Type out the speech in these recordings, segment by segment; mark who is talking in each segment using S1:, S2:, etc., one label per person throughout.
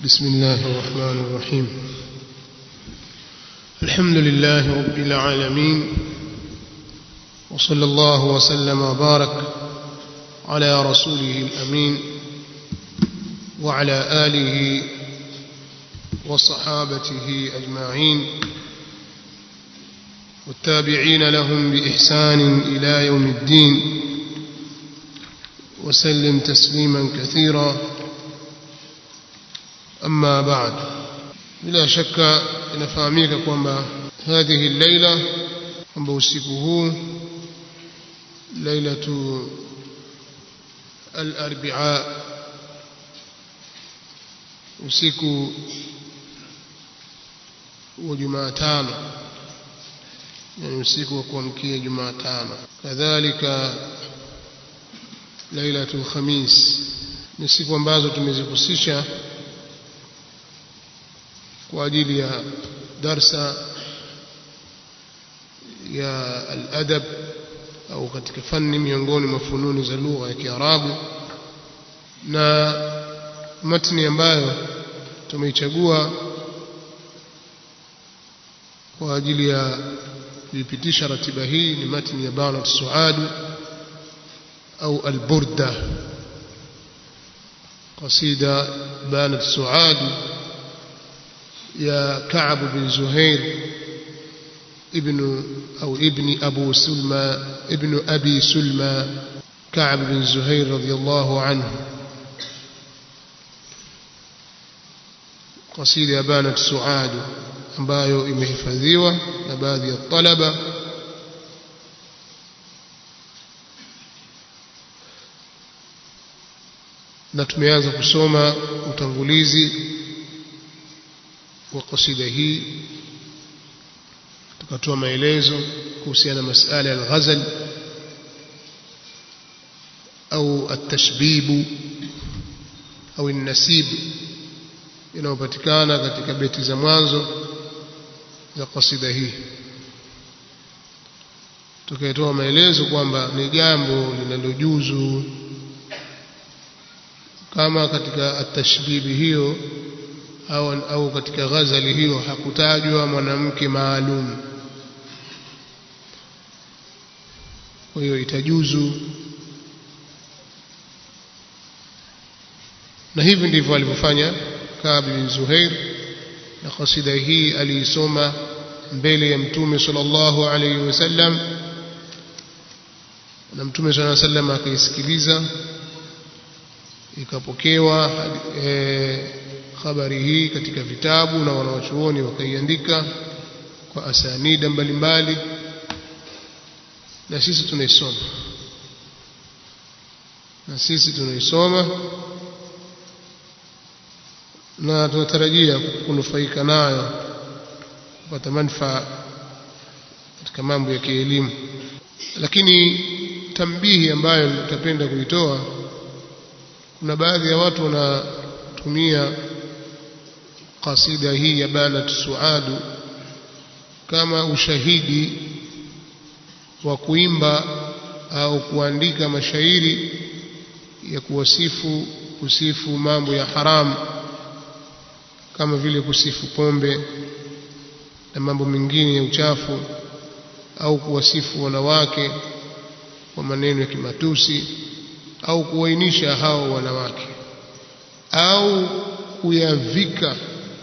S1: بسم الله الرحمن الرحيم الحمد لله رب العالمين وصلى الله وسلم وبارك على رسوله الأمين وعلى آله وصحابته أجمعين والتابعين لهم بإحسان إلى يوم الدين وسلم تسليما كثيرا أما بعد bila shaka inafahamika kwamba hadhihi llaila kwamba usiku huu lailatu al-arbia usiku wa Jumatano yani usiku wa kuamkia Jumatano kadhalika lailatul khamis ni siku ambazo tumezihusisha kwa ajili ya darsa ya al-adab au katika fani miongoni mwa fununi za lugha ya Kiarabu na matni ambayo tumeichagua kwa ajili ya kuipitisha ratiba hii ni matni ya Banat Suad au al-Burda قصيدة بانت سعاد يا كعب بن زهير ابن أو ابن أبو سلمى ابن أبي سلمى كعب بن زهير رضي الله عنه قصيدة بانت سعاد ambayo imehifadhiwa na baadhi ya talaba na tumeanza kusoma utangulizi wa kasida hii tukatoa maelezo kuhusiana na masala ya al-ghazal au at-tashbib au an-nasib inayopatikana katika beti za mwanzo za kasida hii tukatoa maelezo kwamba ni jambo linalojuzu kama katika atashbibi hiyo au, au katika ghazali hiyo hakutajwa mwanamke maalum kwa hiyo itajuzu na hivi ndivyo alivyofanya Kaab bin Zuhair na kasida hii aliisoma mbele ya mtume sallallahu alayhi wasallam na mtume sallallahu alayhi wasallam akaisikiliza ikapokewa e, habari hii katika vitabu na wanawachuoni wakaiandika kwa asanida mbalimbali na sisi tunaisoma na sisi tunaisoma na tunatarajia kunufaika nayo kupata manufaa katika mambo ya kielimu lakini tambihi ambayo nitapenda kuitoa kuna baadhi ya watu wanatumia kasida hii ya banat suadu kama ushahidi wa kuimba au kuandika mashairi ya kuwasifu kusifu mambo ya haramu kama vile kusifu pombe na mambo mengine ya uchafu au kuwasifu wanawake kwa maneno ya kimatusi au kuwainisha hao wanawake au kuyavika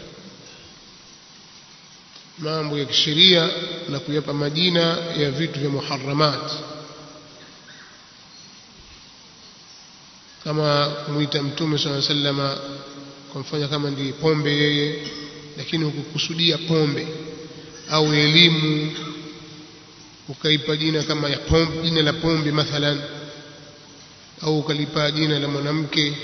S1: mambo ya kisheria na kuyapa majina ya vitu vya muharramat kama kumwita mtume swalla sallama kumfanya kama ndiye pombe yeye lakini hukukusudia pombe au elimu ukaipa jina kama ya pombe jina la pombe mathalan au ukalipa jina la mwanamke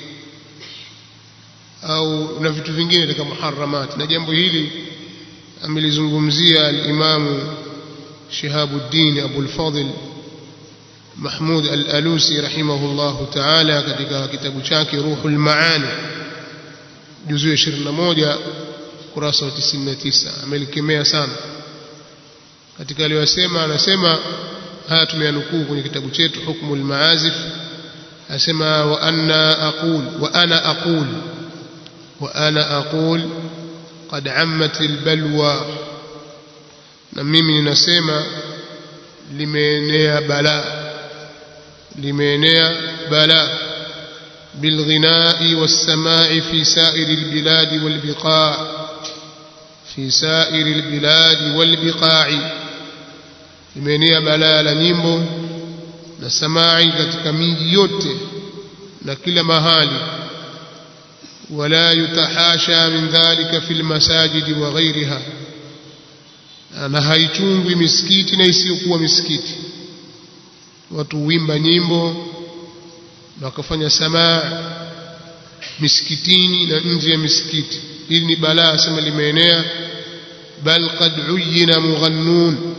S1: au na vitu vingine katika muharramat na jambo hili amelizungumzia al-Imam Shihabuddin Abu al-Fadl Mahmud al-Alusi rahimahullahu ta'ala katika kitabu chake Ruhul Maani juzu ya 21 kurasa wa 99 amelikemea sana katika aliyosema anasema haya tumeyanukuu kwenye kitabu chetu Hukmul Maazif asema wa anna aqul wa ana aqul وأنا أقول قد عمت البلوى na mimi ninasema limeenea balaa limeenea balaa بالغناء والسماع في سائر البلاد والبقاع في سائر البلاد والبقاع limeenea balaa la nyimbo na samai katika miji yote na kila mahali wala yutahasha min dhalika fil masajidi wa ghairiha na haichungwi misikiti na isiyokuwa misikiti watu huimba nyimbo na wakafanya samaa misikitini na nje ya misikiti hili ni balaa sema limeenea bal qad uyina mughannun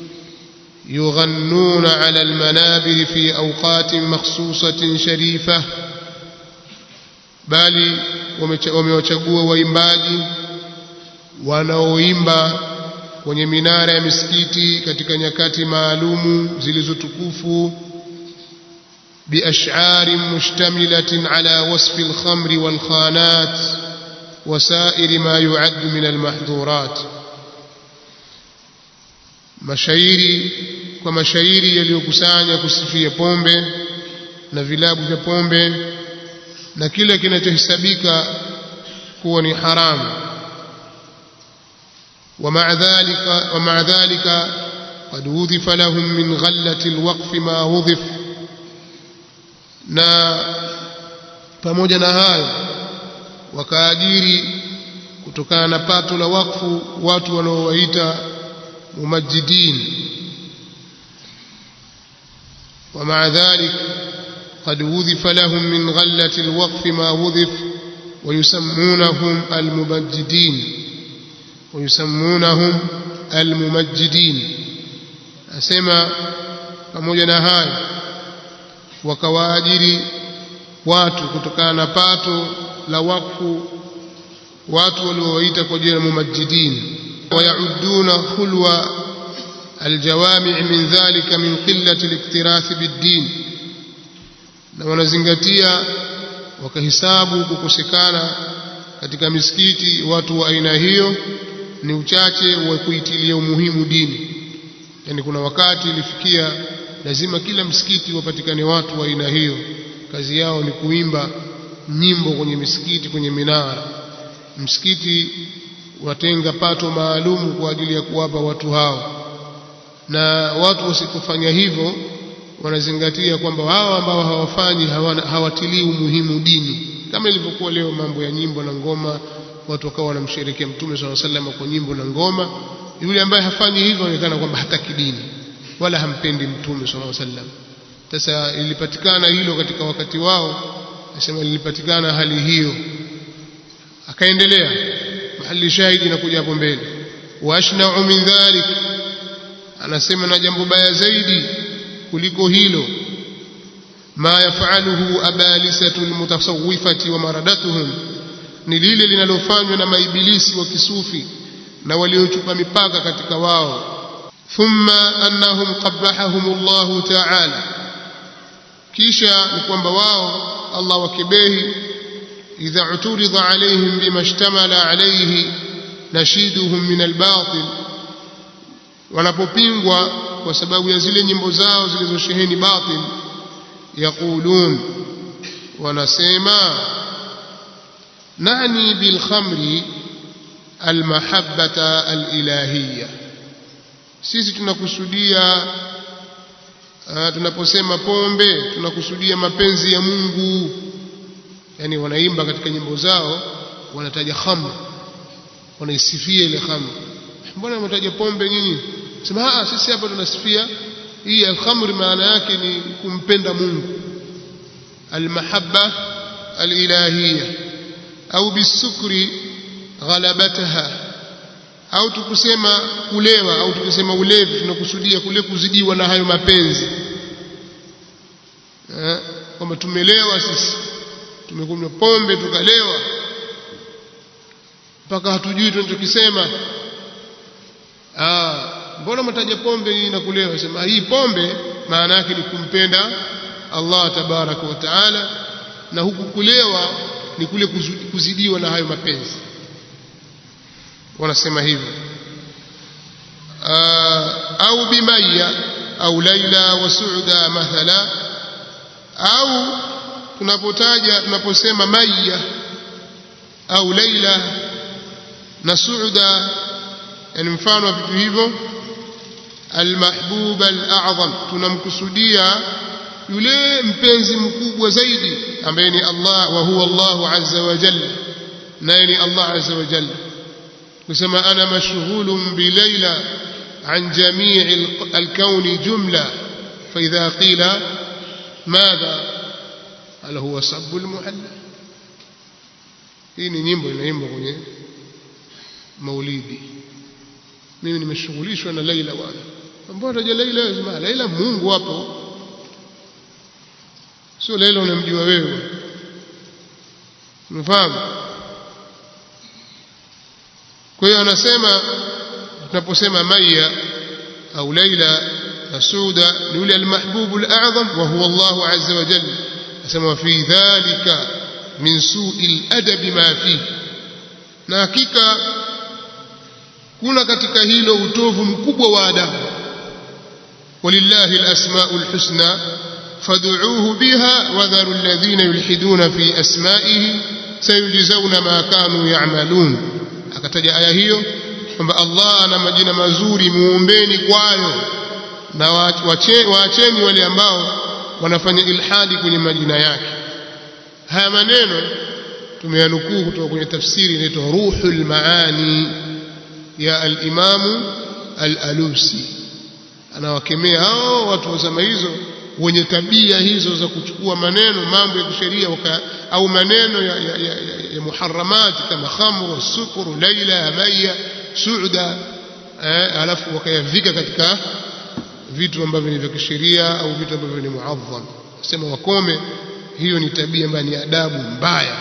S1: يغنون على المنابر في أوقات مخصوصة شريفة bali wamewachagua waimbaji wanaoimba kwenye minara ya misikiti katika nyakati maalumu zilizotukufu biash'ar mushtamilatin ala wasfi alkhamri walkhanat wasairi ma yu'addu min almahdhurat mashairi kwa mashairi yaliyokusanya kusifia pombe na vilabu vya pombe na kile kinachohesabika kuwa ni haramu ومع ذلك ومع ذلك قد وظف لهم من غلة الوقف ما وظف na pamoja na hayo wakaajiri kutokana na pato la wakfu watu wanaowaita mumajidin ومع ذلك قد وظف لهم من غلة الوقف ما وظف ويسمونهم الممجدين ويسمونهم الممجدين أسمى pamoja na hayo wakawaajiri watu kutokana na pato la wakfu watu waliowaita kwa jina mumajidin ويعدون خلو الجوامع من ذلك من قلة الاكتراث بالدين na wanazingatia wakahisabu kukosekana katika misikiti watu wa aina hiyo ni uchache wa kuitilia umuhimu dini yani kuna wakati ilifikia lazima kila msikiti wapatikane watu wa aina hiyo kazi yao ni kuimba nyimbo kwenye misikiti kwenye minara msikiti watenga pato maalumu kwa ajili ya kuwapa watu hao na watu wasipofanya hivyo wanazingatia kwamba wao ambao hawafanyi hawatilii umuhimu dini kama ilivyokuwa leo mambo ya nyimbo na ngoma watu wakawa wanamsherekea mtume swalla sallam kwa nyimbo na ngoma yule ambaye hafanyi hivyo anaonekana kwamba hataki dini wala hampendi mtume swalla sallam sasa ilipatikana hilo katika wakati wao nasema lilipatikana hali hiyo akaendelea mahali shahidi inakuja hapo mbele washna'u min dhalik anasema na jambo baya zaidi kuliko hilo ma yafaluhu abalisatu almutasawwifati wa maradatuhum ni lile linalofanywa na maibilisi wa kisufi na waliochupa mipaka katika wao thumma annahum qabbahahum Allah ta'ala kisha ni kwamba wao Allah wakibehi idha uturida alaihim bima ishtamala alayhi nashiduhum min albatil wanapopingwa kwa sababu ya zile nyimbo zao zilizosheheni batil yaqulun wanasema nani bilkhamri almahabbata alilahiyya sisi tunakusudia uh, tunaposema pombe tunakusudia mapenzi ya Mungu yani wanaimba katika nyimbo zao wanataja khamr wanaisifia ile khamr mbona mnataja pombe nyinyi sema ah sisi hapa tunasifia hii al-khamr maana yake ni kumpenda Mungu al-mahabba al-ilahiyya au bisukri ghalabataha au tukusema kulewa au tukisema ulevi tunakusudia kule kuzidiwa na hayo mapenzi eh kwamba tumelewa sisi tumekunywa pombe tukalewa mpaka hatujui tunachokisema ah mbona mtaja pombe hii na kulewa sema hii pombe maana yake ni kumpenda Allah tabaraka wa taala na huku kulewa ni kule kuzidiwa na hayo mapenzi wanasema hivyo au bimaya au laila wa suuda mathala au tunapotaja tunaposema maya au laila na suuda yani mfano wa vitu hivyo almahbub alazam tunamkusudia yule mpenzi mkubwa zaidi ambaye ni Allah wa huwa Allah azza wa jalla naye ni Allah azza wa jalla kusema ana mashghulun bi laila عن جميع الكون جملة فإذا قيل ماذا هل هو سب المحلى hii ni nyimbo inaimbwa kwenye maulidi mimi nimeshughulishwa na Laila bwana ambao taja Laila lazima Laila Mungu hapo sio Laila unamjua wewe unafahamu kwa hiyo anasema tunaposema maya au laila na suda ni yule almahbubu alazam wa huwa Allah azza wa jalla asema fi dhalika min su'i aladab ma fihi na hakika kuna katika hilo utovu mkubwa wa adabu walillahi alasmaul husna fad'uuhu biha wadharu alladhina yulhiduna fi asma'ihi sayujzauna ma kanu ya'malun akataja aya hiyo kwamba Allah ana majina mazuri muombeni kwayo na waacheni wale ambao wanafanya ilhadi kwenye majina yake haya maneno tumeyanukuu kutoka kwenye tafsiri inaitwa ruhul maani ya al-Imam al-Alusi anawakemea hao watu wa zama hizo wenye tabia hizo za kuchukua maneno mambo ya kisheria au maneno ya, ya, ya, ya muharramati kama khamru sukuru laila maya suuda eh, alafu wakayavika katika vitu ambavyo ni vya kisheria au vitu ambavyo ni muadham sema wakome hiyo ni tabia ambayo ni adabu mbaya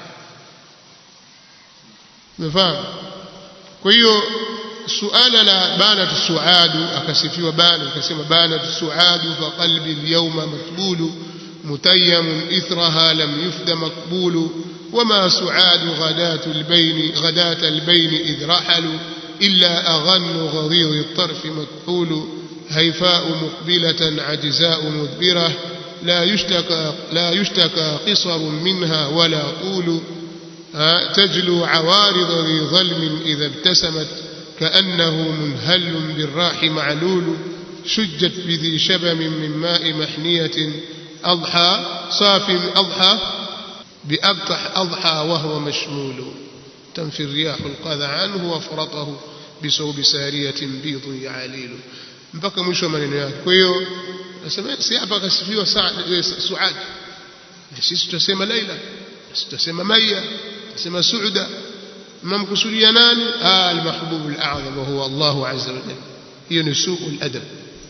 S1: umefahamu kwa hiyo suala la banatu suadu akasifiwa bana akasema banatu suadu fa qalbi alyawma matbulu mutayyamun ithraha lam yufda maqbulu وما سعاد غداة البين غداة البين إذ رحلوا إلا أغن غضيض الطرف مكحول هيفاء مقبلة عجزاء مدبرة لا يشتكى لا يشتكى قصر منها ولا طول تجلو عوارض ذي ظلم إذا ابتسمت كأنه منهل بالراح معلول شجت بذي شبم من ماء محنية أضحى صاف أضحى بأبطح أضحى وهو مشمول تنفي الرياح القذى عنه وفرطه بصوب سارية بيض يعاليل mpaka mwisho wa maneno yake kwa hiyo nasema si hapa akasifiwa Suad sisi tutasema Laila sisi tutasema Maya tutasema Suuda mnamkusudia nani ah al-mahbub al-a'zam wa huwa Allah azza wa jalla hiyo ni su'ul adab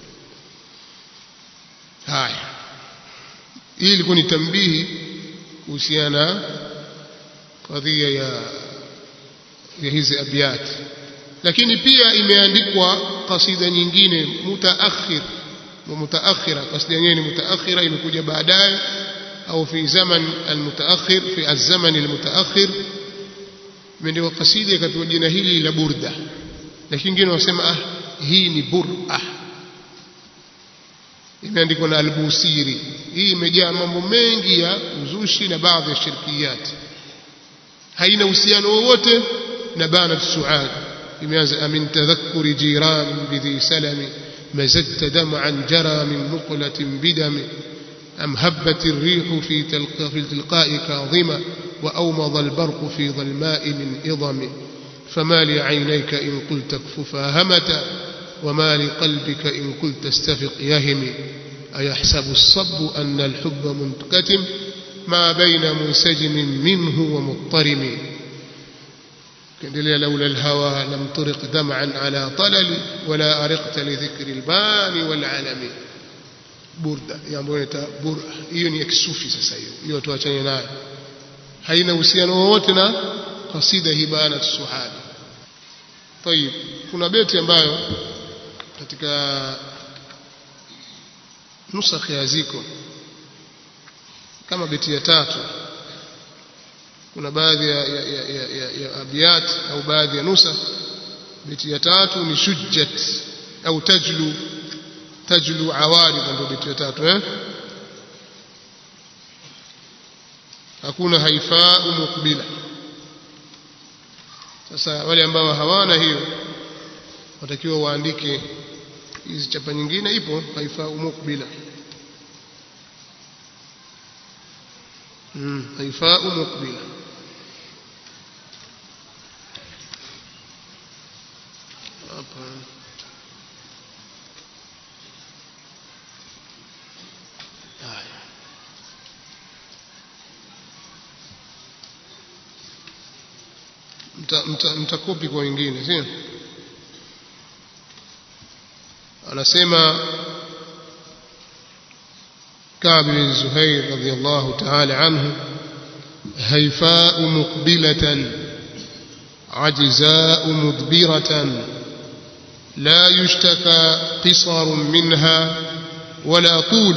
S1: haya hii ilikuwa ni tambihi kuhusiana kadhia ya ya hizi abyat lakini pia imeandikwa kasida nyingine mutaakhir mutaakhira kasida yenyewe ni mutaakhira imekuja baadaye au fi zaman almutaakhir fi alzaman almutaakhir imeandikwa kasida ikapewa jina hili la burda lakini wengine wanasema ah hii ni bur'a imeandikwa na albusiri hii imejaa mambo mengi ya uzushi na baadhi ya shirkiyat haina uhusiano wowote na banat suad imeanza amin tadhakkuri jiran bidhi salami مزدت دمعا جرى من مقلة بدم أم هبت الريح في, تلق في التلقاء كاظمة وأومض البرق في ظلماء من إضم فما لعينيك إن قلت اكففا همة وما لقلبك إن قلت استفق يهم أيحسب الصب أن الحب منكتم ما بين منسجم منه ومضطرم لولا الهوى لم ترق دمعا على طلل ولا أرقت لذكر البان والعلم burda ambayo inaita bura hiyo ni ya kisufi sasa hiyo hiyo tuachane nayo haina uhusiano wowote na kasida hibana suhadi طيب kuna beti ambayo katika nusakhi ya ziko kama beti ya tatu kuna baadhi ya, ya, ya, ya, ya, ya abiyat au baadhi ya nusa beti ya tatu ni shujjat au tajlu tajlu awarid ndio beti ya tatu eh hakuna haifaa mukbila sasa wale ambao hawana hiyo watakiwa waandike hizi chapa nyingine ipo haifaa mukbila mm, haifaa mukbila hapa haya mtakopi kwa wengine sio anasema كعب بن زهير رضي الله تعالى عنه هيفاء مقبلة عجزاء مدبرة لا يشتكى قصر منها ولا طول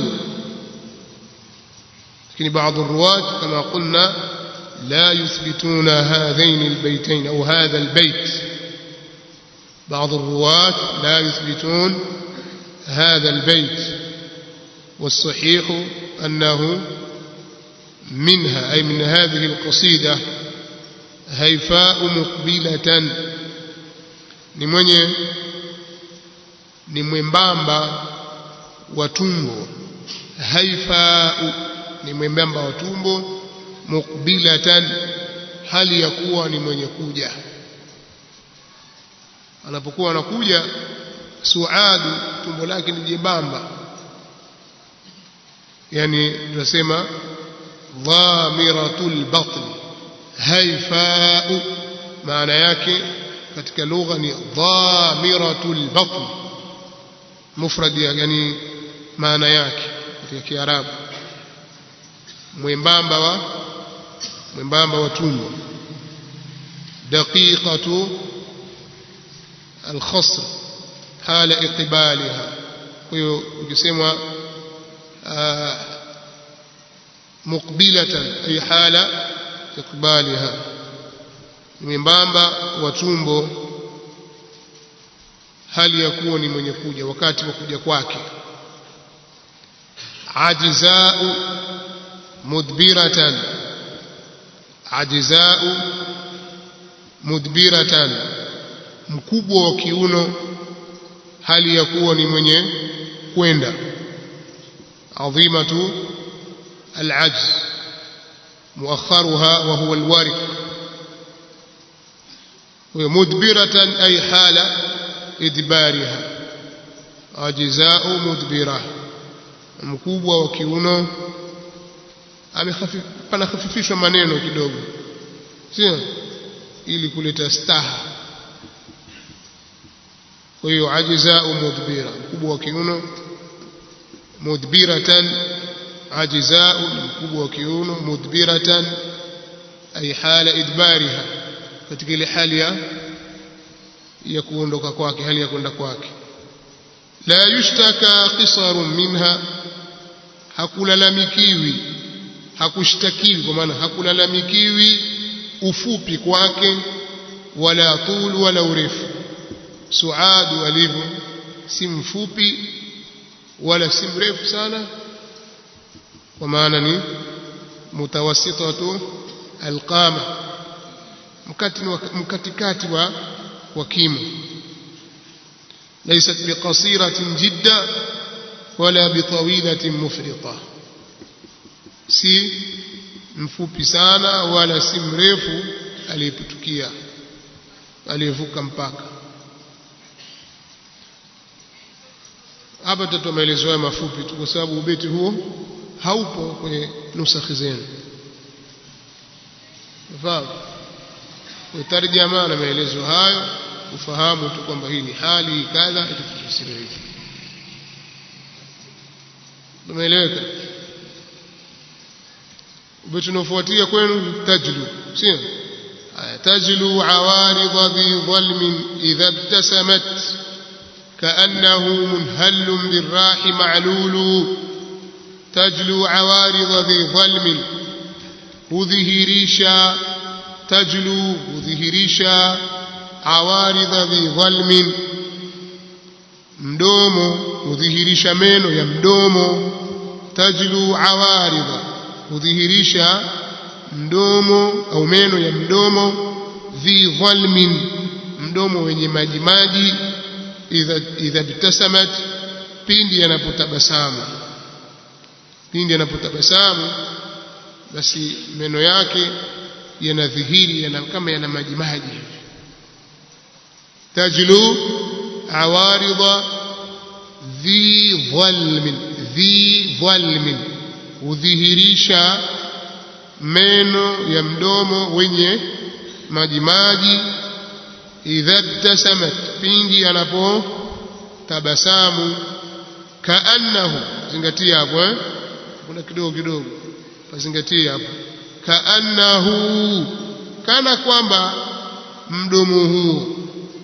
S1: لكن بعض الرواة كما قلنا لا يثبتون هذين البيتين أو هذا البيت بعض الرواة لا يثبتون هذا البيت والصحيح أنه منها أي من هذه القصيدة هيفاء مقبلة ni mwenye ni mwembamba wa tumbo haifau ni mwembamba wa tumbo mukbilatan hali ya kuwa ni mwenye kuja anapokuwa anakuja suadu tumbo lake ni jembamba yani tunasema dhamiratul batn haifau maana yake katika lugha ni dhamiratul batn mufrad yani maana yake katika kiarabu mwembamba wa mwembamba wa tumbo daqiqatu alkhasr hala iqbaliha kwa hiyo ukisema muqbilatan ay hala iqbaliha mwembamba wa tumbo hali ya kuwa ni mwenye kuja wakati wa kuja kwake ajzau mudbiratan ajzau mudbiratan mkubwa wa kiuno hali ya kuwa ni mwenye kwenda adhimatu alajz muakharuha wa huwa alwarik مدبرة أي حال إدبارها أجزاء مدبرة mkubwa wa kiuno panahafifishwa maneno kidogo sio ili kuleta staha kwa hiyo ajzau mudbira mkubwa wa kiuno mudbiratan ajzau mkubwa wa kiuno mudbiratan ay hala idbariha katika ile hali ya ya kuondoka kwake hali ya kwenda kwake la yushtaka qisarun minha hakulalamikiwi hakushtakiwi kwa maana hakulalamikiwi ufupi kwake wala tul wala urefu suadu alivyo si mfupi wala si mrefu sana kwa maana ni mutawassitatu alqama mkatikati wa wa kimo laysat biqasiratin jidda wala bitawilatin mufrita si mfupi sana wala si mrefu aliyeputukia aliyevuka mpaka hapa tutatoa maelezo haya mafupi tu kwa sababu ubeti huo haupo kwenye nusakhi zenu fahamu kwa tarjama na maelezo hayo ufahamu tu kwamba hii ni hali kadha itakufasiri hivi umeeleweka ubeti unaofuatia kwenu tajlu sio tajlu awaridha dhi dhalmin idha ibtasamat كأنه منهل بالراح معلول تجلو عوارض ذي ظلم هذه ريشا tajlu hudhihirisha awaridha dhi dhalmin mdomo hudhihirisha meno ya mdomo tajlu awaridha hudhihirisha mdomo au meno ya mdomo dhi dhalmin mdomo wenye maji maji idha idha btasamat pindi anapotabasamu pindi anapotabasamu basi meno yake yanadhihiri yana kama yana maji maji hivi tajlu awaridha dhi dhalmin dhi dhalmin hudhihirisha meno ya mdomo wenye majimaji idha btasamat pindi anapotabasamu kaannahu zingatia hapo eh kuna kidogo kidogo pazingatia hapo kaannahu kana kwamba mdomo huo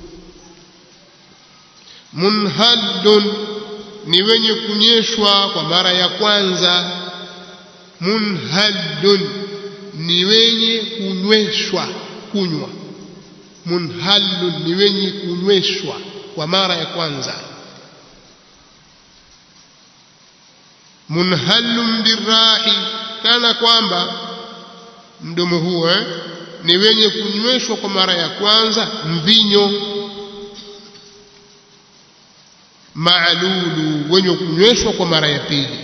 S1: munhallun ni wenye kunyeshwa kwa mara ya kwanza munhallun ni wenye kunyweshwa kunywa munhallun ni wenye kunyweshwa kwa mara ya kwanza munhallun birahi kana kwamba mdomo huo eh, ni wenye kunyweshwa kwa mara ya kwanza mvinyo maalulu wenye kunyweshwa kwa mara ya pili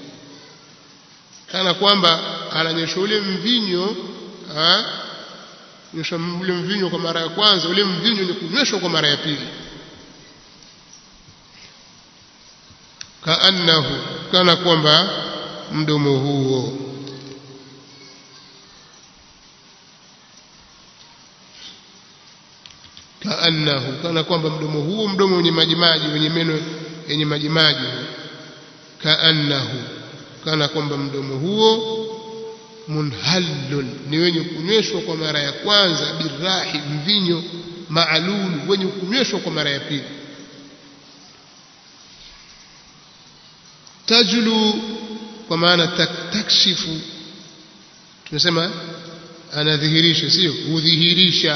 S1: kana kwamba ananyeshwa ule mvinyo nyeshwa ule mvinyo kwa mara ya kwanza ule mvinyo ni kunyweshwa kwa mara ya pili kaannahu kana kwamba mdomo huo kaannahu kana kwamba mdomo huo mdomo wenye majimaji wenye meno yenye majimaji kaannahu kana kwamba mdomo huo munhallun ni wenye kunyweshwa kwa mara ya kwanza birahi mvinyo maalulu wenye kunyweshwa kwa mara ya pili tajlu kwa maana takshifu tunasema anadhihirisha sio hudhihirisha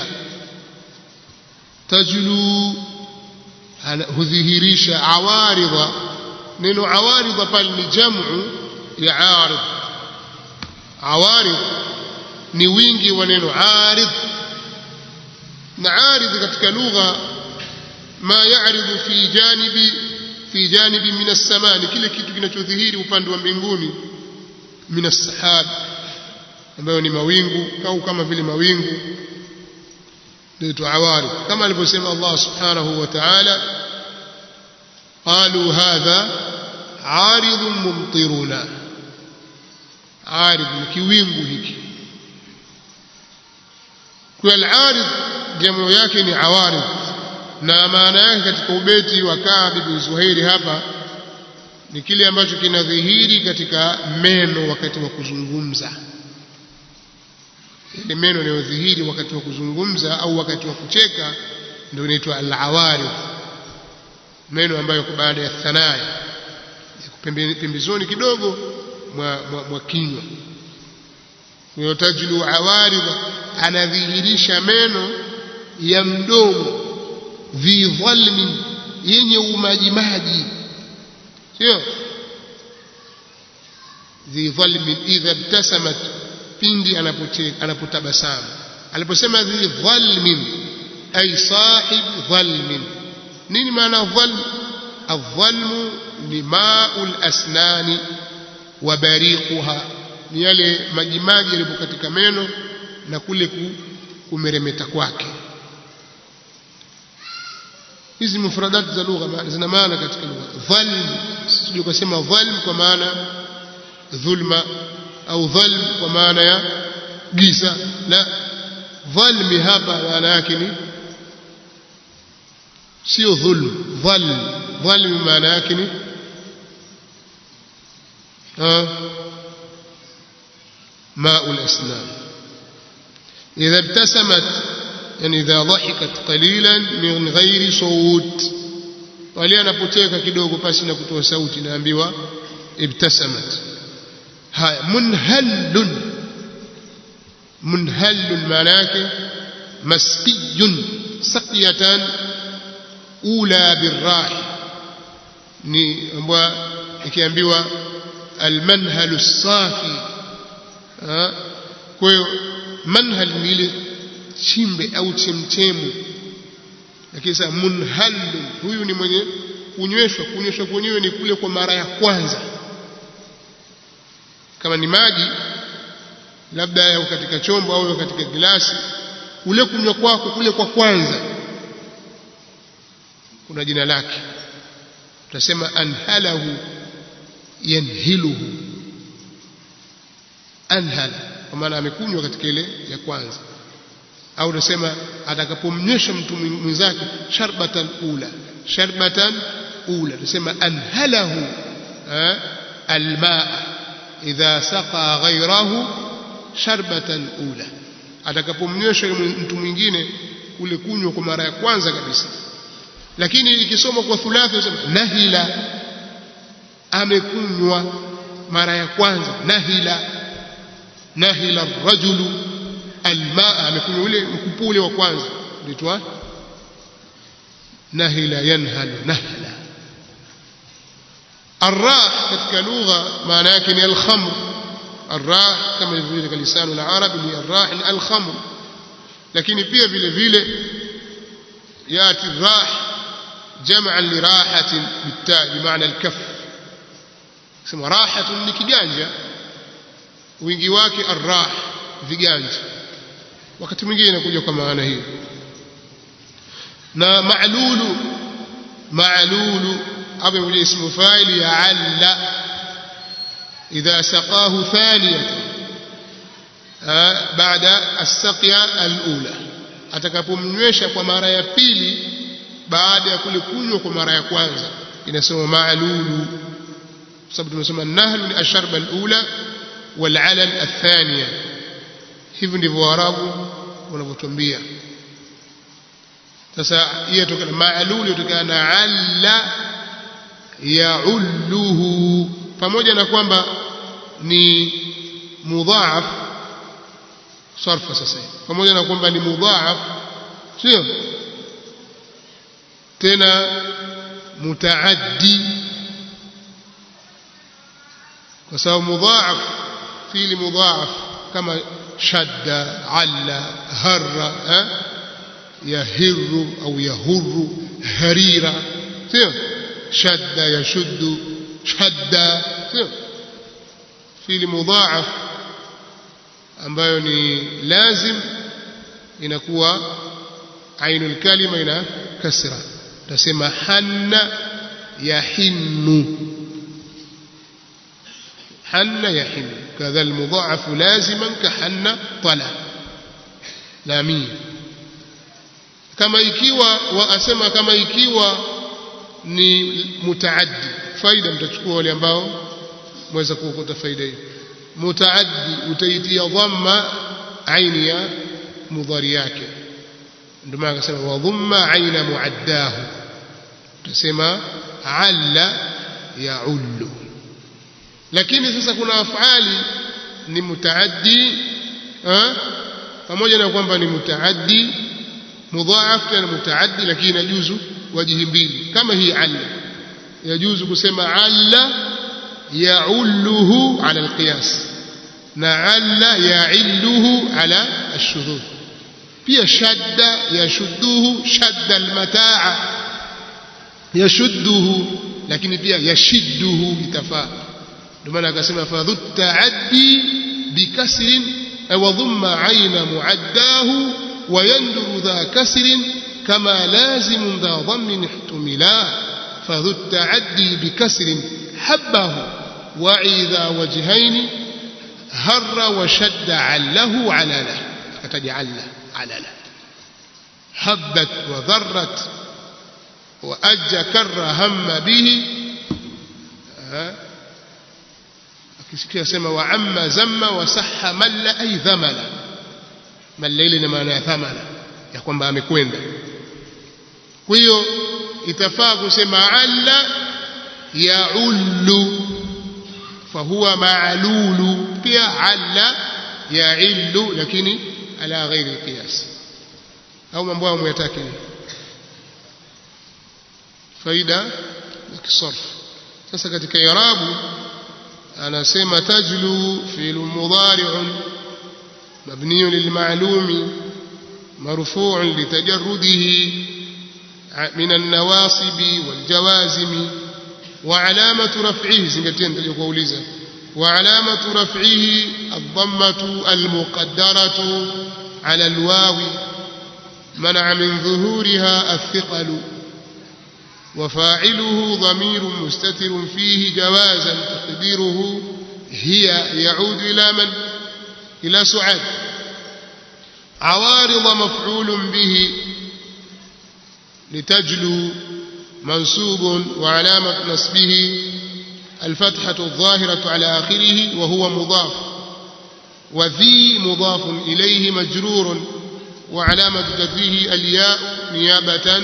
S1: tajlu hudhihirisha awaridha neno awaridha pale ni jamu ya arid awarid ni wingi wa neno arid na arid katika lugha ma yaridu fi janibi fi janibi min as-samaa ni kile kitu kinachodhihiri upande wa mbinguni min as-sahab ambayo ni mawingu au kama vile mawingu ndio awarid kama alivyosema Allah subhanahu wa ta'ala قالوا هذا عارض ممطرنا عارض kiwingu hiki kwa al-arid jamu yake ni awarid na maana yake katika ubeti wa Ka'b ibn Zuhairi hapa ni kile ambacho kinadhihiri katika meno wakati wa kuzungumza ile meno yanayodhihiri wakati wa kuzungumza au wakati wa kucheka ndio inaitwa al-awarid meno ambayo baada ya thanaya pembezoni kidogo mwa, mwa, mwa kinywa huyo tajlu awaridha anadhihirisha meno ya mdomo dhi dhalmin yenye umajimaji sio dhi dhalmin idha ibtasamat pindi anapotabasamu aliposema dhi dhalmin ay sahib dhalmin nini maana dhalm الظلم ni maul asnani wa bariquha ni yale majimaji yalipo katika meno na kule kumeremeta kwake hizi mufradat za lugha zina maana katika lugha dhalm sio kusema dhalm kwa maana dhulma au dhalm kwa maana ya giza la dhalmi hapa maana yake ni sio dhulm dhalm dhalm maana yake ni ماء الأسنان إذا ابتسمت يعني إذا ضحكت قليلا من غير صوت wale anapocheka kidogo pasi na kutoa sauti naambiwa ibtasamat haya munhallun munhallun maana yake masqiyun saqiyatan ula birrahi ni ambwa ikiambiwa almanhalu safi kwa hiyo manhal ni ile chimbe au chemchemu lakini sasa munhallun huyu ni mwenye kunyweshwa kunyweshwa kwenyewe ni kule kwa mara ya kwanza kama ni maji labda yao katika chombo au katika glasi kule kunywa kwako kule kwa kwanza kuna jina lake tutasema anhalahu yanhiluhu anhala kwa maana amekunywa katika ile ya kwanza au tunasema atakapomnywesha mtu mwenzake sharbatan ula sharbatan ula tunasema anhalahu almaa idha saqa ghayrahu sharbatan ula atakapomnywesha mtu mwingine kule kunywa kwa mara ya kwanza kabisa lakini ikisoma kwa thulathi unasema nahila amekunywa mara ya kwanza nahila nahila rajulu almaa amekunywa ule mkupu ule wa kwanza unaitwa nahila yanhalu nahla الراح katika lugha maana yake ni al-khamr الراح kama ilivyo katika lisano la arabi ni الراح ni al-khamr lakini pia vile vile yati الراح جمعا لراحة بالتاء بمعنى الكف اسمه راحة ni kiganja wingi wake الراح viganja wakati mwingine inakuja kwa maana hiyo na ma'lulu ma'lulu hapo imekuja ismu fa'il ya alla idha saqahu thaniyatan baada as-saqya al-ula atakapomnywesha kwa mara ya pili baada ya kule kunywa kwa mara ya kwanza inasema ma'lulu sababu tumesema nahlu ni asharba al-ula wal-alal ath-thaniya hivi ndivyo waarabu wanavyotuambia sasa hiyo tokana ma'lulu tokana na alla ya'ulluhu pamoja na kwamba ni mudhaaf sarfa sasa pamoja na kwamba ni mudhaaf sio tena mutaaddi kwa sababu mudhaaf fiili mudhaaf kama shadda alla harra yahirru au yahurru harira sio shadda yashuddu shadda sio fiili mudhaaf ambayo ni lazim inakuwa ainul kalima ina kasra tasema hanna yahinnu hanna yahinnu kadha almudha'af laziman ka hanna tala lamia kama ikiwa waasema kama ikiwa ni mutaaddi faida mtachukua wale ambao mweza kuokota faida hiyo mutaaddi utaitia dhamma aini ya mudhari yake ndio maana akasema wa dhamma aina muaddahu utasema alla yaullu lakini sasa kuna afali ni mutaaddi pamoja na kwamba ni mutaaddi mudhaaf tena mutaaddi lakini inajuzu wajihi mbili kama hii alla yajuzu kusema alla yaulluhu ala alqiyas na alla yailluhu ala ashudhud pia shadda yashudduhu shadda almataa yashudduhu lakini pia yashidduhu itafaa ndio maana akasema fadhu taaddi bikasrin wa dhamma aina muaddahu wa yanduru dha kasrin kama lazim dha dhammin ihtumila fadhu taaddi bikasrin habbahu wa idha wajhaini harra wa shadda allahu ala lahu akataja alla ala lahu habbat wa dharrat وأج كر هم به akisikia sema wa amma zamma wa sahha malla ay dhamala malla ile ni maana ya thamala ya kwamba amekwenda kwa hiyo itafaa kusema alla yaullu fahuwa ma'lulu pia alla ya'illu lakini ala ghairi qiyas au mambo hayo myatake faida ya kisarf sasa katika irabu anasema tajlu fi'l mudari'un mabni lilma'lumi مرفوع لتجرده من النواصب والجوازم وعلامة رفعه زنقتين تلقوا وعلامة رفعه الضمة المقدرة على الواو منع من ظهورها الثقل وفاعله ضمير مستتر فيه جوازا تقديره هي يعود إلى من إلى سعاد عوارض مفعول به لتجلو منسوب وعلامة نصبه الفتحة الظاهرة على آخره وهو مضاف وذي مضاف إليه مجرور وعلامة جره الياء نيابة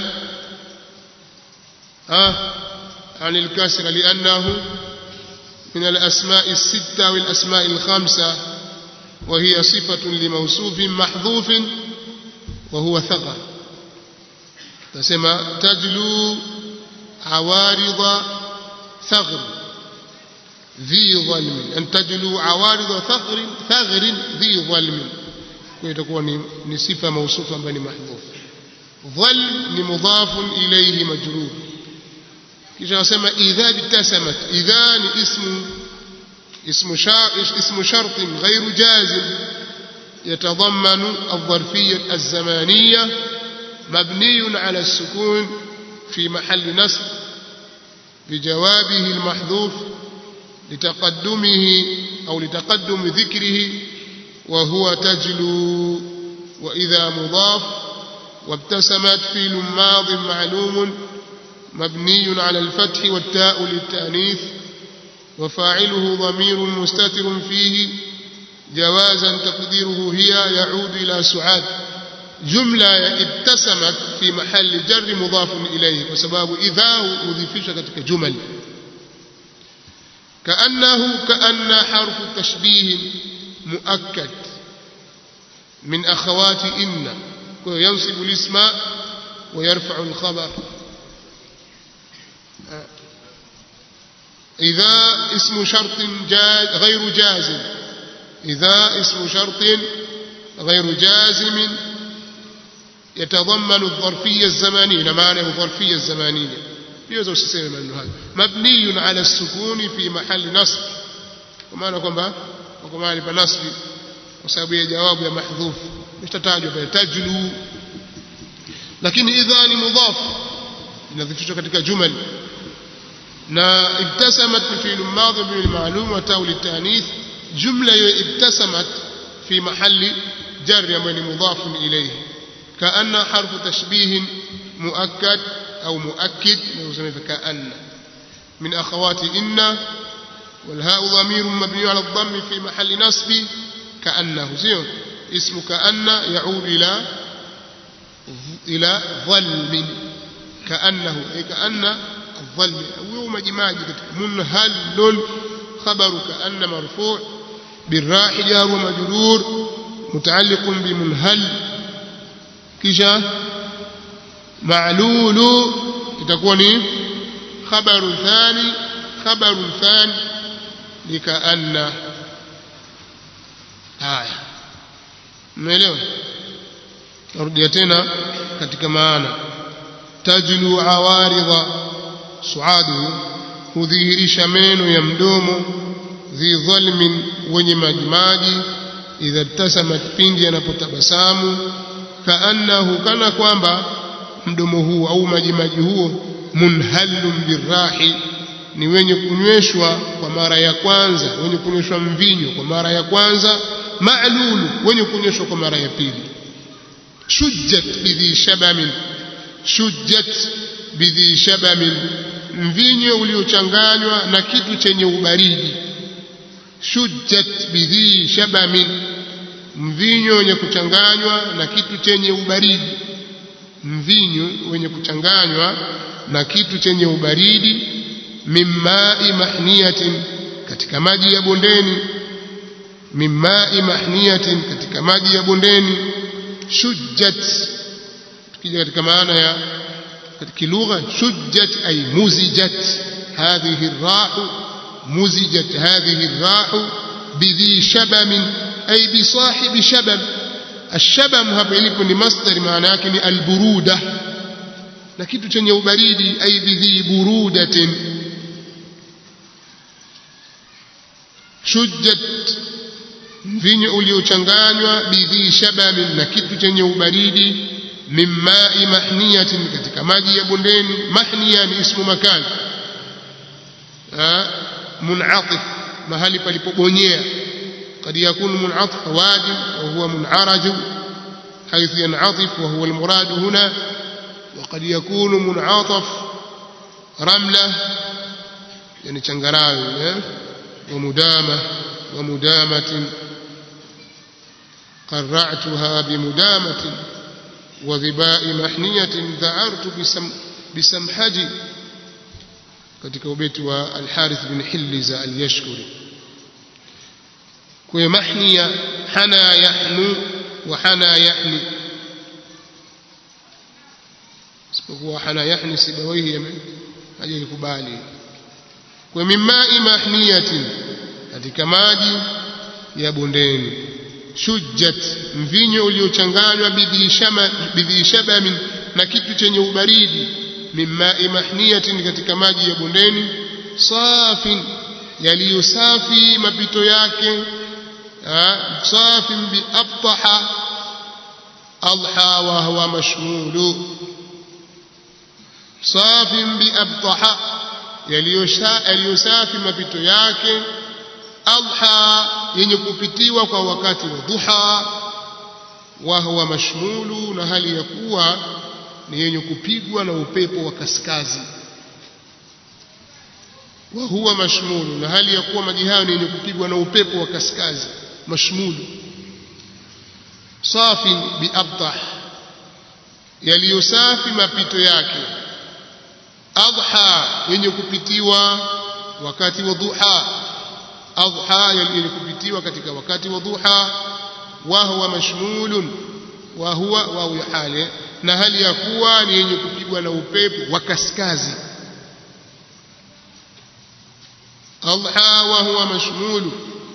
S1: آه عن الكسر لأنه من الأسماء الستة والأسماء الخمسة وهي صفة لموصوف محذوف وهو ثقل تسمى تجلو عوارض ثغر ذي ظلم أن تجلو عوارض ثغر ثغر ذي ظلم ويتكون نصفة موصوفة بني محذوف ظلم مضاف إليه مجرور kisha nasema idha bitasamat idha ni ismu اسم اسم شرط غير جازم يتضمن الظرفية الزمانية مبني على السكون في محل نصب بجوابه المحذوف لتقدمه أو لتقدم ذكره وهو تجلو وإذا مضاف وابتسمت فيل ماض معلوم مبني على الفتح والتاء للتأنيث وفاعله ضمير مستتر فيه جوازا تقديره هي يعود إلى سعاد جملة ابتسمت في محل جر مضاف إليه وسباب إذا مضيفش كتك جمل كأنه كأن حرف تشبيه مؤكد من أخوات إن وينصب الاسم ويرفع الخبر إذا اسم شرط جاز غير جازم إذا اسم شرط غير جازم يتضمن الظرفية الزمانية معنى الظرفية الزمانية يوزع usiseme maneno hayo mabniyun ala sukuni fi mahali nasb kwa maana kwamba kwa mahali pa nasbi kwa sababu ya jawabu ya mahdhuf itatajwa pale tajlu lakini idha ni mudhaf inadhifishwa katika jumal na ibtasamat fi fi'l madhi bil ma'lum wa tawl at-ta'nith jumla hiyo ibtasamat fi mahalli jar ambayo ni mudhaf ilayhi kaanna harfu tashbih muakkad au muakkid نسميه كأن من أخوات إن والهاء ضمير مبني على الضم في محل نصب كأنه زين اسم كأن يعود إلى إلى ظلم كأنه أي كأن الظلم يوم جماج منهل خبر كأن مرفوع بالراح جار ومجرور متعلق بمنهل كشا معلول itakuwa ni khabaru thani khabaru thani likaanna haya umeelewa narudia tena katika maana tajlu awaridha suadu hudhihirisha meno ya mdomo dhi dhalmin wenye majimaji idha tasamat pindi anapotabasamu kaannahu kana kwamba mdomo huo au majimaji huo munhalun birahi ni wenye kunyweshwa kwa mara ya kwanza wenye kunyweshwa mvinyo kwa mara ya kwanza ma'lulu wenye kunyweshwa kwa mara ya pili shujjat bidhi shabamin shujjat bidhi shabamin mvinyo uliochanganywa na kitu chenye ubaridi shujjat bidhi shabamin mvinyo wenye kuchanganywa na kitu chenye ubaridi mvinyo wenye kuchanganywa na kitu chenye ubaridi mimmai mahniyatin katika maji ya bondeni min ma'i mahniyatin katika maji ya bondeni shujjat tukija katika maana ya katika lugha shujjat ay muzijat hadhihi ar-ra'u muzijat hadhihi ar-ra'u bidhi shabam ay bi sahibi shabam الشبم hapa ilipo ni masdar maana yake ni alburuda na kitu chenye ubaridi ay bidhi burudatin shujjat mvinyo uliochanganywa bidhi shabamin na kitu chenye ubaridi min ma'i mahniyatin katika maji ya bondeni mahniya ni ismu makan mun'atif mahali palipobonyea قد يكون منعطف واد وهو منعرج حيث ينعطف وهو المراد هنا وقد يكون منعطف رملة يعني چنغراوي ومدامة ومدامة قرعتها بمدامة وظباء محنية ذعرت بسم بسمحجي katika ubeti wa Al-Harith bin Hilliza al-Yashkuri kwa mahniya hana yahnu wa hana yahni isipokuwa hana yahni sibawaihi hajaikubali kwa mimai mahniyatin katika maji ya bondeni shujjat mvinyo uliochanganywa bidhi shabamin na kitu chenye ubaridi mimai mahniyatin katika maji ya bondeni safin yaliyosafi mapito yake safin biabtaha adha wa huwa mashmulu safin biabtaha yaliyosafi mapito yake adha yenye kupitiwa kwa wakati wa duha wa huwa mashmulu na hali ya kuwa ni yenye kupigwa na upepo wa kaskazi wa huwa mashmulu na hali ya kuwa maji hayo ni yenye kupigwa na upepo wa kaskazi mashmulu safi biabtah yaliyosafi mapito yake adha yenye kupitiwa wakati wa duha adha yenye kupitiwa katika wakati wa duha wa huwa mashmulun wa huwa wa hali na hali ya kuwa ni yenye kupigwa na upepo wa kaskazi adha wa huwa mashmulu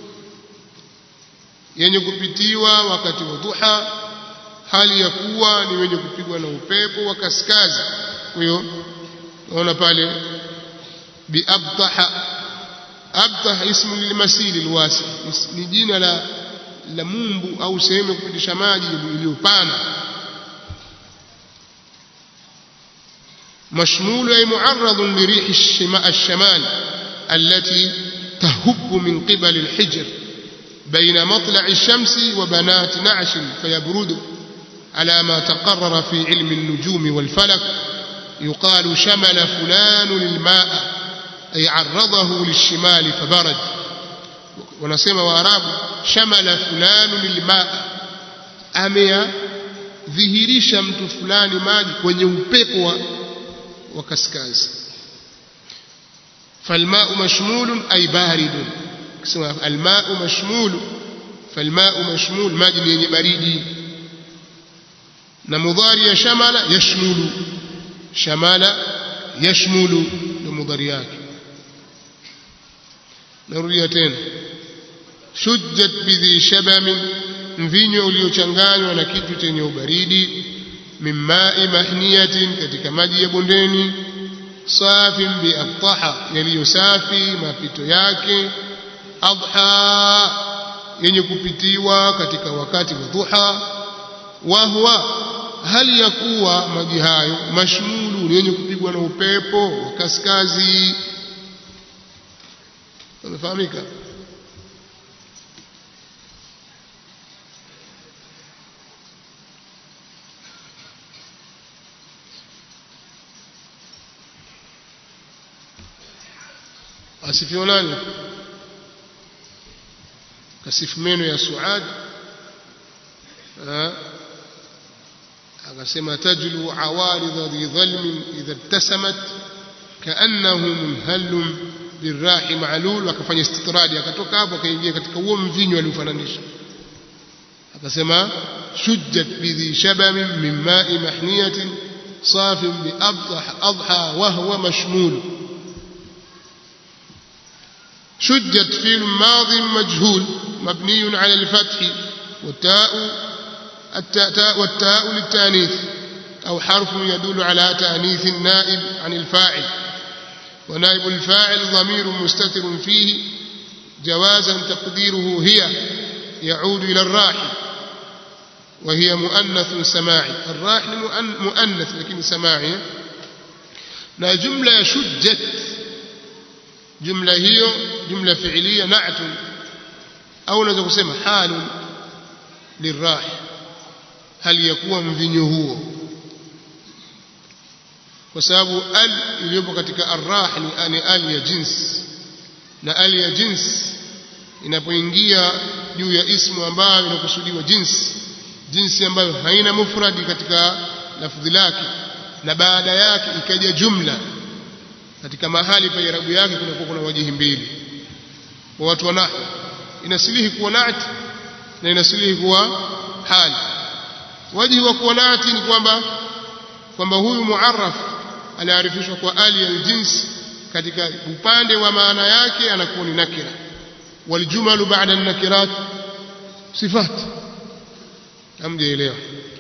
S1: yenye kupitiwa wakati wa duha hali ya kuwa ni wenye kupigwa na upepo wa kaskazi kwa hiyo naona pale biabtaha abtah ismu lilmasili alwasi ni jina la la mumbu au sehemu ya kupitisha maji iliyopana مشمول أي معرض لريح الشمال التي تهب من قبل الحجر بين مطلع الشمس وبنات نعش فيبرد على ما تقرر في علم النجوم والفلك يقال شمل فلان الماء أي عرضه للشمال فبرد ونسمى وأراب شمل فلان الماء أميا dhihirisha mtu fulani maji kwenye upepo wa, wa kaskazi falmau mashmulun ay baridun kisema almau mashmulu falmau mashmul maji ni yenye baridi na mudhari ya shamala yashmulu shamala yashmulu ndio mudhari yake narudia tena shujjat bidhi shabamin mvinyo uliochanganywa na kitu chenye ubaridi mimmai mahniyatin katika maji ya bondeni safin biabtaha yaliyo safi mapito yake adha yenye kupitiwa katika wakati wa duha wa huwa hali ya kuwa maji hayo mashmulu ni yenye kupigwa na upepo wa kaskazi unafahamika asifiwa nani kasifu meno ya Suad akasema tajlu awaridha dhi dhalmin idha ibtasamat kaannahu munhallun lirahi ma'lul akafanya istitradi akatoka hapo akaingia katika huo mvinyo aliofananisha akasema shujjat bidhi shabamin min ma'i mahniyatin صاف بأضح أضحى وهو مشمول شجت فيل ماض مجهول مبني على الفتح والتاء التاء والتاء للتانيث أو حرف يدل على تانيث النائب عن الفاعل ونائب الفاعل ضمير مستتر فيه جوازا تقديره هي يعود إلى الراحل وهي مؤنث سماعي الراحل مؤنث لكن سماعي na jumla ya shujjat jumla hiyo jumla fi'liya na'tun au unaweza kusema halun lirah hali ya kuwa mvinyo huo kwa sababu al iliyopo katika arrah ni ni al ya jins na al ya jins inapoingia juu ya ismu ambayo inakusudiwa jinsi jinsi ambayo haina mufradi katika lafdhi lake na baada yake ikaja jumla katika mahali pa irabu yake kunakuwa kuna wajihi mbili kwa watu wa nahwu inasilihi kuwa naati na inasilihi kuwa hali wajihi wa kuwa naati ni kwamba kwamba huyu muarraf aliarifishwa kwa ali aljins katika upande wa maana yake anakuwa ni nakira waljumalu ba'da an-nakirat sifat hamjaelewa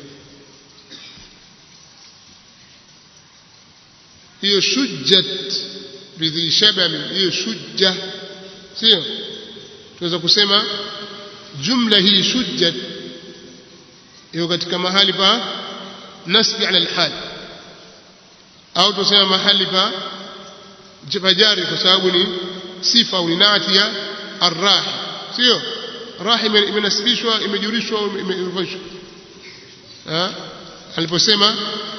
S1: hiyo shujjat bidhi shabami hiyo shujja sio tunaweza kusema jumla hii shujjat hiyo katika mahali pa nasbi ala alhal au tusema mahali pa jari kwa sababu ni sifa au ni nati ya arrahi sio rahi imenasibishwa imejurishwa imefanyishwa aliposema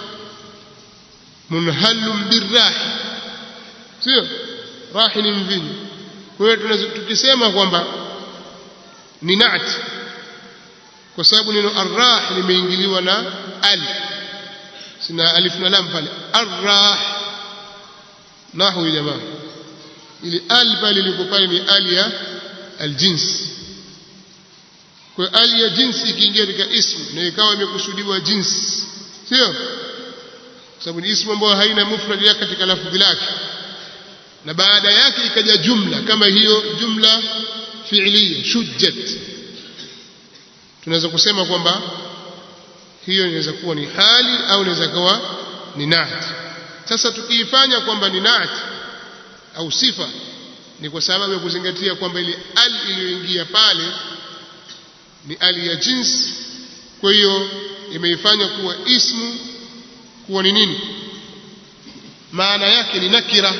S1: munhalum birrahi sio rahi ni mvinyo kwa hiyo tukisema kwamba ni nati kwa sababu neno arrah limeingiliwa na al sina alif na lam pale arrah nahu jamaa ili al pale liko pale ni al ya aljins kwa ali ya jinsi ikiingia katika ismu na ikawa imekusudiwa jinsi sio sababu ni ismu ambayo haina mufrad yake katika lafdhi lake na baada yake ikaja jumla kama hiyo jumla fi'liya shujjat tunaweza kusema kwamba hiyo inaweza kuwa ni hali au inaweza kuwa ni naat sasa tukiifanya kwamba ni naat au sifa ni kwa sababu ya kuzingatia kwamba ile al iliyoingia pale ni ali ya jinsi kwa hiyo imeifanya kuwa ismu kuwa ni nini maana yake ni nakira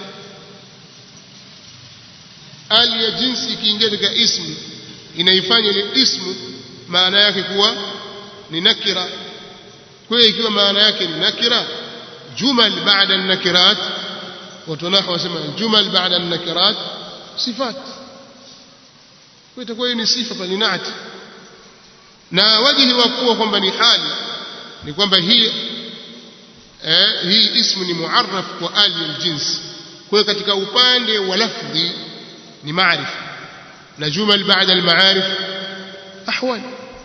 S1: ali ya jinsi ikiingia katika ismu inaifanya ile ismu maana yake kuwa ni nakira kwa hiyo ikiwa maana yake ni nakira jumal baada an-nakirat watu nahwa wasema jumal baada an-nakirat sifat kwa itakuwa ni sifa bali naati na wajihi wa kuwa kwamba ni hali ni kwamba hii eh, hii ismu ni muarraf kwa ali aljins kwa hiyo katika upande wa lafdhi ni maarifa na jumal baada almaarif ahwal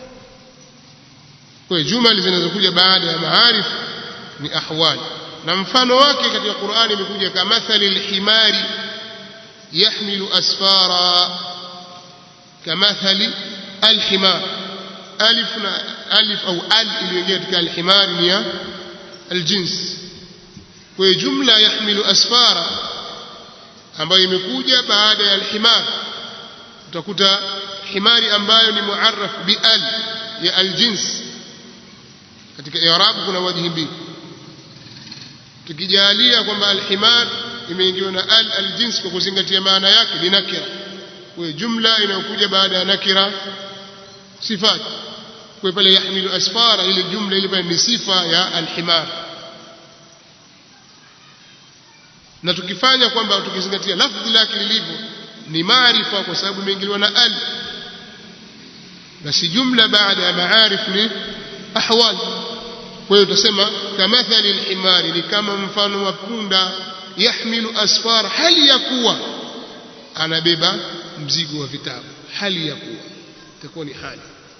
S1: kwa hiyo jumal zinazokuja baada ya maarif ni ahwal na mfano wake katika Qur'ani imekuja kama mathali alhimari yahmilu asfara كمثل الحمار ألف ألف أو ال iliyoingia katika alhimar ni ya aljins kwa jumla yahmilu asfara ambayo imekuja baada ya alhimar utakuta himari ambayo ni muarraf bi al ya aljins katika i'rab kuna wajhi mbili tukijalia kwamba alhimar imeingiwa na al aljins kwa kuzingatia maana yake ni nakira kwa jumla inayokuja baada ya nakira sifat kwa pale yahmilu asfara ile jumla ile pale ni sifa ya alhimar na tukifanya kwamba tukizingatia lafdhi lake lilivyo ni maarifa kwa sababu imeingiliwa na al basi jumla baada ya maarif ni ahwal kwa hiyo tutasema kamathali alhimari ni kama mfano wa punda yahmilu asfar hali ya kuwa anabeba mzigo wa vitabu hali ya kuwa itakuwa ni hali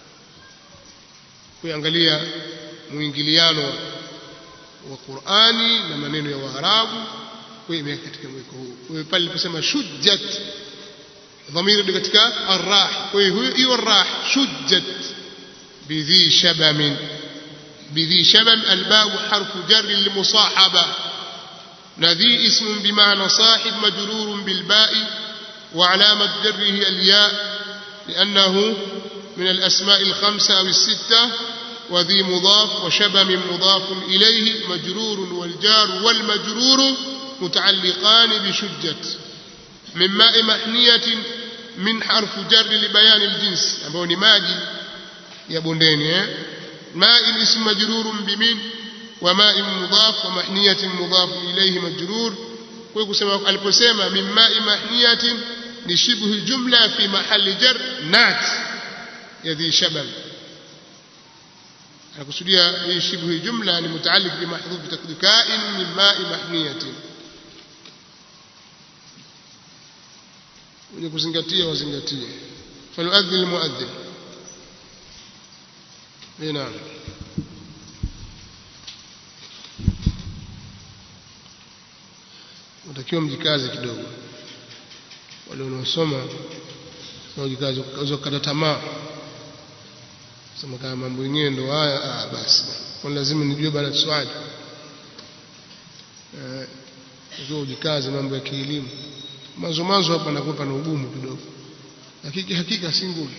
S1: kuangalia muingiliano wa Qur'ani na maneno ya Waarabu kwa hiyo katika mweko huu kwa hiyo pale aliposema shujjat dhamiri katika arrah kwa hiyo hiyo arrah shujjat bidhi shabam bidhi shabam albab harfu jar limusahaba نذي اسم بمعنى صاحب مجرور بالباء وعلامة جره الياء لأنه من الأسماء الخمسة أو الستة وذي مضاف وشبم مضاف إليه مجرور والجار والمجرور متعلقان بشجة من ماء محنية من حرف جر لبيان الجنس أبو نماجي يا بنديني ماء اسم مجرور بمن وماء مضاف ومحنية مضاف إليه مجرور ويقول aliposema من ماء محنية لشبه الجملة في محل جر نات يذي شبم anakusudia hii shibhu hii jumla ni mutaalliq bi mahdhuf takdi ka'in min ma'i mahniyatin wenye kuzingatia wazingatie faluadhi almuadhdhin naam utakiwa mjikaze kidogo wale wanaosoma wajikaze kukata tamaa sema kama mambo yenyewe ndo haya ah basi kwa lazima nijue bana swali eh ndio ujikaze mambo ya kielimu mwanzo mwanzo hapa nakupa na ugumu kidogo hakika hakika si ngumu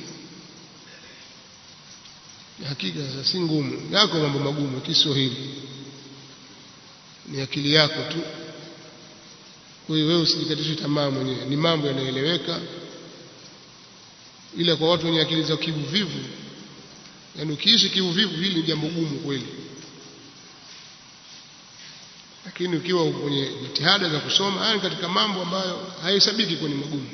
S1: hakika si ngumu yako mambo magumu Kiswahili ni akili yako tu kwa hiyo wewe usijikatishe tamaa mwenyewe ni mambo yanaeleweka ila kwa watu wenye akili za kivuvivu yani ukiishi kiuvivu hili ni jambo gumu kweli lakini ukiwa kwenye jitihada za kusoma haya katika mambo ambayo hayahesabiki kwenye magumu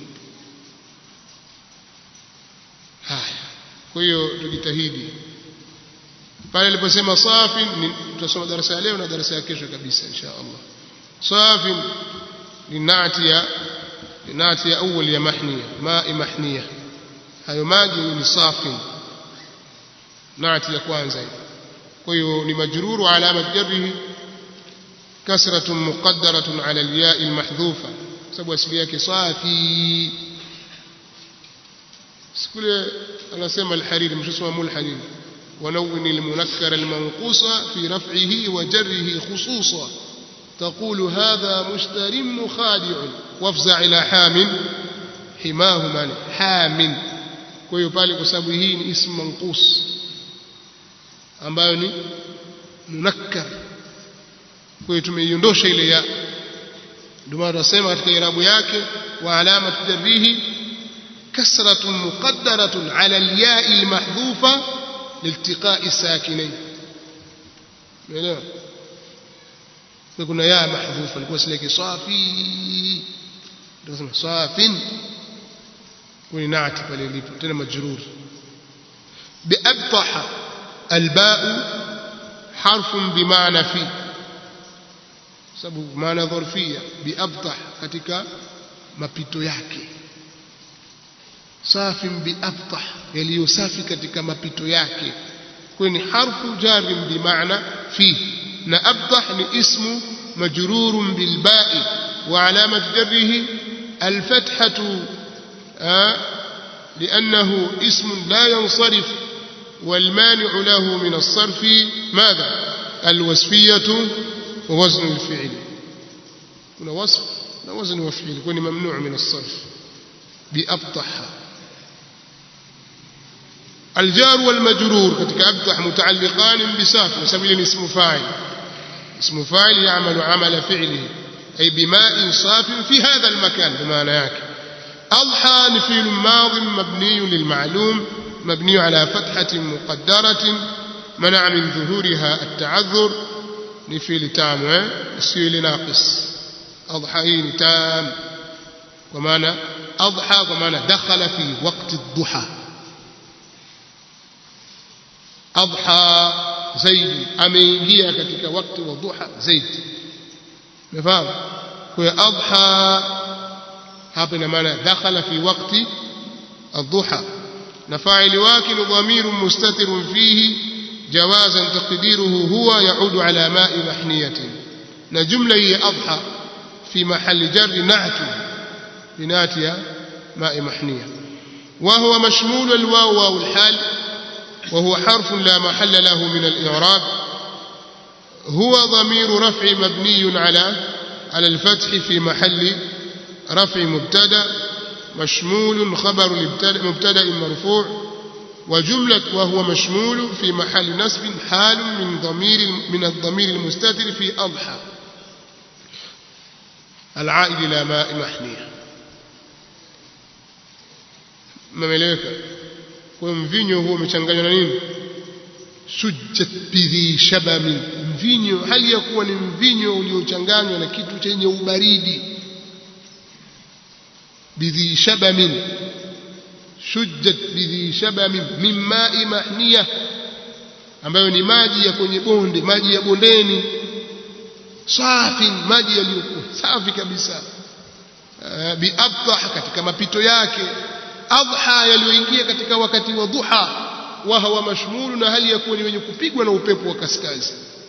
S1: haya kwa hiyo tujitahidi pale aliposema safin tutasoma darasa ya leo na darasa ya kesho kabisa insha Allah safin ni nati ya nati ya awwal ya mahniya ma'i mahniya hayo maji ni safin نعت ya kwanza kwa hiyo ni majruru alama jarrihi kasratun muqaddaratun ala alya almahdhufa sababu asili yake safi sikule anasema alhariri mshosoma mulhanin ونون المنكر المنقوص في رفعه وجره خصوصا تقول هذا مشتر مخادع وافزع إلى حام حماه من حام kwa pale kwa sababu hii ni ismu manqus ambayo ni munakkar kwa hiyo tumeiondosha ile ya ndio maana tunasema katika irabu yake wa alama jarrihi kasratun muqaddaratun ala al-ya'i al-mahdhufa liltiqa'i sakinain umeelewa kwa kuna ya mahdhufa ilikuwa sileke safi ndio sema safin kwa naati pale ilipo tena majrur biabtaha الباء حرف بمعنى في sababu maana dhorfia biabtah katika mapito yake safi biabtah yaliyo safi katika mapito yake kwa ni harfu jarim bimaana fi na abtah ni ismu majrurun bilba'i wa alamat jarrihi alfathatu لأنه اسم لا ينصرف والمانع له من الصرف ماذا الوصفية ووزن الفعل هنا وصف لا وزن وفعل يكون ممنوع من الصرف بأبطح الجار والمجرور كتك أبطح متعلقان بساف وسبيل اسم فاعل اسم فاعل يعمل عمل فعله أي بماء صاف في هذا المكان بمعنى ياك أضحى نفيل ماض مبني للمعلوم مبني على فتحة مقدرة منع من ظهورها التعذر نفيل تام السيل ناقص أضحى تام ومعنى أضحى ومعنى دخل في وقت الضحى أضحى زيد أمينجيا كتك وقت والضحى زيد مفهوم kwa adha hapa ina maana dakhala fi waqti الضحى نفاعل واكن ضمير مستتر فيه جوازا تقديره هو يعود على ماء محنية نجملة هي أضحى في محل جر نعت لناتيا ماء محنية وهو مشمول الواو واو الحال وهو حرف لا محل له من الإعراب هو ضمير رفع مبني على على الفتح في محل رفع مبتدأ مشمول خبر مبتدا مرفوع وجملة وهو مشمول في محل نصب حال من ضمير من الضمير المستتر في أضحى العائد إلى ماء محنية مملكة kwa mvinyo huo umechanganywa na nini sujjat bidhi shabamin mvinyo hali ya kuwa ni mvinyo uliochanganywa na kitu chenye ubaridi بذي شبم شجت بذي شبم من ماء محنية ambayo ni maji ya kwenye bonde maji ya bondeni safi maji yaliyokuwa safi kabisa biadhah katika mapito yake adha yaliyoingia katika wakati wa duha wa hawa mashmulu na hali ya kuwa ni wenye kupigwa na upepo wa kaskazi